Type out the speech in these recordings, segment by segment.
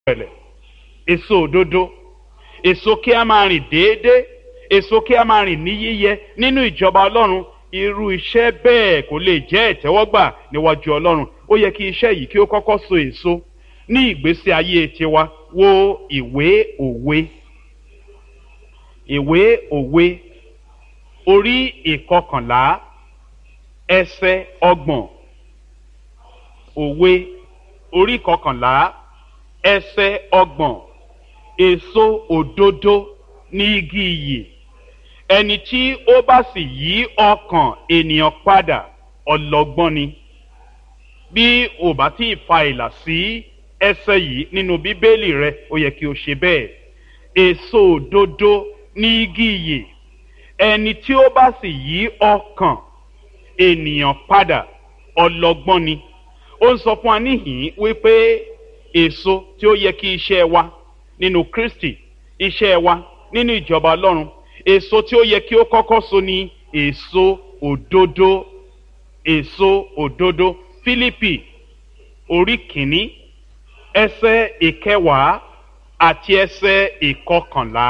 ìrẹ̀lẹ̀ èso òdodo èso kí a máa rìn déédéé èso kí a máa rìn ní yíyẹ nínú ìjọba ọlọ́run irú iṣẹ́ bẹ́ẹ̀ kò lè jẹ́ ìtẹ́wọ́gbà níwájú ọlọ́run ó yẹ kí iṣẹ́ yìí kí ó kọ́kọ́ so èso ní ìgbésí ayé tiwa wo ìwé òwe ìwé òwe orí ìkọkànlá ẹsẹ̀ ọgbọ̀n òwe orí ìkọkànlá ẹsẹ̀ ọgbọ̀n èso òdodo ní igi iyì ẹni tí ó bá sì yí ọkàn ènìyàn padà ọlọ́gbọ́n ni bí ò bá tí ì fa ìlà sí ẹsẹ̀ yìí nínú bíbélì rẹ ó yẹ kí o ṣe bẹ́ẹ̀ èso òdodo ní igi iyì ẹni tí ó bá sì yí ọkàn ènìyàn padà ọlọ́gbọ́n ni ó ń sọ fún wa níhìn wípé èso tí ó yẹ kí iṣẹ́ wa nínú kristi iṣẹ́ wa nínú ìjọba ọlọ́run èso tí ó yẹ kí ó kọ́kọ́ so ni èso òdodo èso òdodo fílípì orí kìíní ẹsẹ̀ ìkẹwàá àti ẹsẹ̀ ìkọkànlá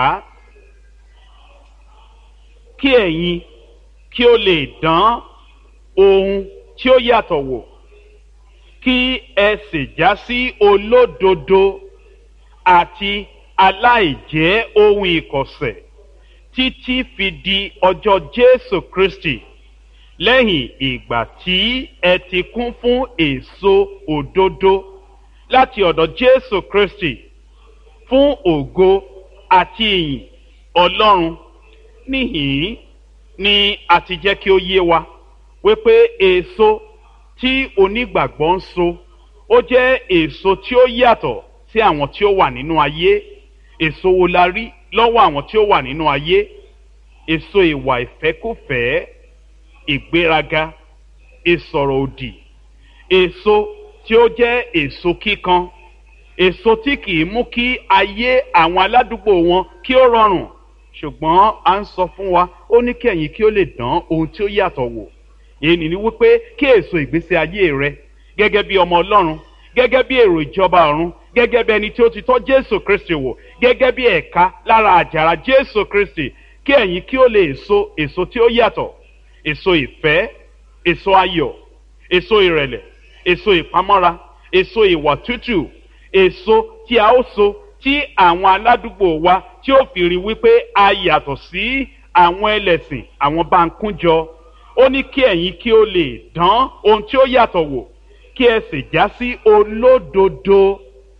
kí ẹ̀yin kí ó lè dán ohun tí ó yàtọ̀ wò kí ẹ sì já sí olódodo àti aláìjẹ́ ohun ìkọ̀sẹ̀ títí fi di ọjọ́ jésù kristi lẹ́yìn ìgbà tí ẹ ti kún fún èso òdodo láti ọ̀dọ̀ jésù kristi fún ògo àti ìyìn ọlọ́run níhìn ni a ti jẹ́ kí ó yé wa wípé èso tí onígbàgbọ́ ń so ó jẹ́ èso tí ó yàtọ̀ sí àwọn tí ó wà nínú ayé èso wo la rí lọ́wọ́ àwọn tí ó wà nínú ayé èso ìwà ìfẹ́kùfẹ́ ìgbéraga ìsọ̀rọ̀ òdì èso tí ó jẹ́ èso kíkan èso tí kì í mú kí ayé àwọn aládùúgbò wọn kí ó rọrùn ṣùgbọ́n a ń sọ fún wa ó ní kí ẹ̀yin kí ó lè dán ohun tí ó yàtọ̀ wò èyí ni wípé kí èso ìgbésí ayé rẹ gẹ́gẹ́ bí ọmọ ọlọ́run gẹ́gẹ́ bí èrò ìjọba ọ̀run gẹ́gẹ́ bí ẹni tí ó ti tọ́ jésù kristi wò gẹ́gẹ́ bí ẹ̀ka lára àjàrà jésù kristi kí ẹ̀yin kí ó lè so èso tí ó yàtọ̀ èso ìfẹ́ èso ayọ̀ èso ìrẹ̀lẹ̀ èso ìpamọ́ra èso ìwà tútù èso tí a ó so tí àwọn aládùúgbò wa tí ó fi rí wípé a yàtọ̀ sí àwọn ẹlẹ́sìn àwọn bá ń kúnjọ ó ní kí ẹ̀yin kí ó lè dán ohun tí ó yàtọ̀ wò kí ẹ sì já sí olódodo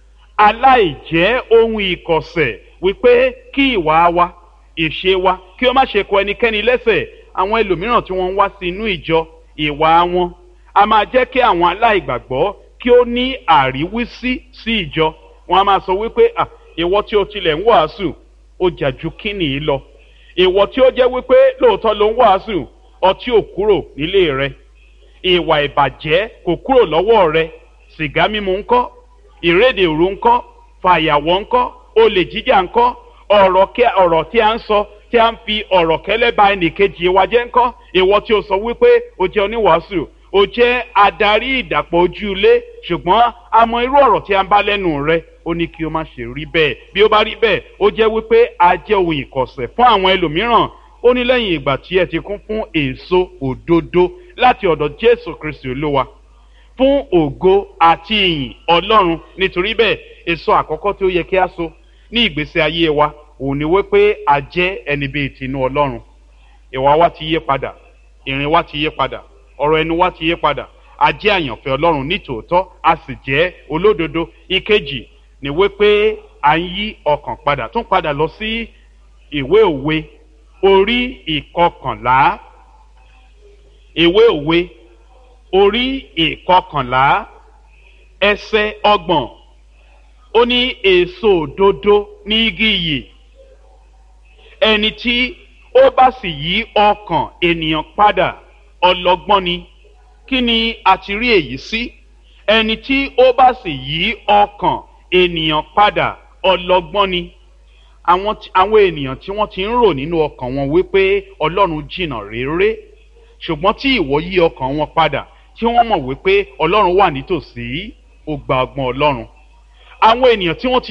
aláìjẹ́ ohun ìkọ̀sẹ̀ wípé kí ìwà wa ìṣe wa kí ó má ṣe kọ ẹnikẹ́ni lẹ́sẹ̀ àwọn ẹlòmíràn tí wọ́n ń wá sí inú ìjọ ìwà wọn a máa jẹ́ kí àwọn aláìgbàgbọ́ kí ó ní àríwísí sí ìjọ wọn a máa sọ wípé à ìwọ tí o tilẹ̀ ń wàásù ó jà ju kíni yìí lọ ìwọ tí ó jẹ́ wípé lóòótọ́ ló ń wàásù ọtí ò kúrò nílé rẹ ìwà ìbàjẹ́ kò kúrò lọ́wọ́ rẹ sìgá mímu ńkọ́ ìrédè òru ńkọ́ fàyàwọ́ ńkọ́ olè jíjà ńkọ́ ọ̀rọ̀ tí a ń sọ tí a ń fi ọ̀rọ̀ kẹ́lẹ́ ba ẹnìkejì wa jẹ́ ńkọ́ ìwọ tí o sọ wípé o jẹ́ oníwàásù o jẹ́ adarí ìdàpọ̀ ojú ilé ṣùgbọ́n a mọ irú ọ̀rọ̀ tí a ń bá lẹ́nu rẹ ó ní kí o má ṣe rí bẹ́ẹ̀ bí ó bá rí bẹ́ẹ̀ ó jẹ́ wípé a jẹ́ ohun ìkọ̀sẹ̀ fún àwọn ẹlòmíràn ó ní lẹ́yìn ìgbà tí ẹ ti kún fún èso òdodo láti ọ̀dọ̀ jésù kristi olúwa fún ògo àti ìyìn ọlọ́run nítorí bẹ́ẹ̀ èso àkọ́kọ́ tí ó yẹ kí a so ní ìgbésí ayé wa òun ni wípé a jẹ́ ẹni bíi tinú ọlọ́run ìwà wa ti yé padà ìrìn wa ti yé padà ọ̀rọ̀ ẹnu wa ti yé padà a jẹ́ àyànfẹ́ ọlọ́run nítòótọ́ a sì jẹ́ olódodo ìkejì ni wípé à ń yí ọkàn padà tún padà lọ sí ìwé òwe orí ìkọkànlá ìwé òwe orí ìkọkànlá ẹsẹ ọgbọ̀n ó ní èso òdodo ní igi iyì ẹni tí ó bá sì yí ọkàn ènìyàn padà ọlọgbọ́n ni kí ni a ti rí èyí sí ẹni tí ó bá sì yí ọkàn ènìyàn padà ọlọgbọ́n ni àwọn àwọn ènìyàn tí wọ́n ti ń rò nínú ọkàn wọn wípé ọlọ́run jìnnà réré ṣùgbọ́n tí ìwọ yí ọkàn wọn padà tí wọ́n mọ̀ wípé ọlọ́run wà nítòsí ó gba ọgbọ́n ọlọ́run àwọn ènìyàn tí wọ́n ti